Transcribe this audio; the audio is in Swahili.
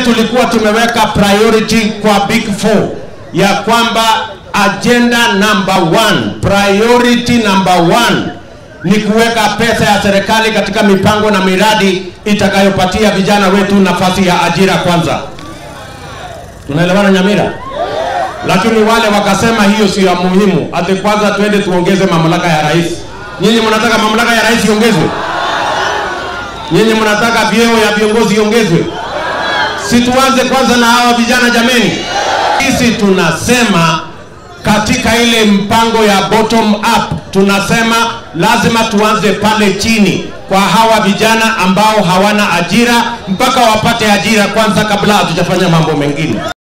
tulikuwa tumeweka priority kwa big four ya kwamba agenda number one, priority number one ni kuweka pesa ya serikali katika mipango na miradi itakayopatia vijana wetu nafasi ya ajira kwanza. Tunaelewana Nyamira? Lakini wale wakasema hiyo sio ya muhimu, ati kwanza twende tuongeze mamlaka ya rais. Nyinyi mnataka mamlaka ya rais iongezwe? Nyinyi mnataka vyeo ya viongozi iongezwe? Si tuanze kwanza na hawa vijana jameni. Sisi tunasema katika ile mpango ya bottom up, tunasema lazima tuanze pale chini kwa hawa vijana ambao hawana ajira mpaka wapate ajira kwanza kabla hatujafanya mambo mengine.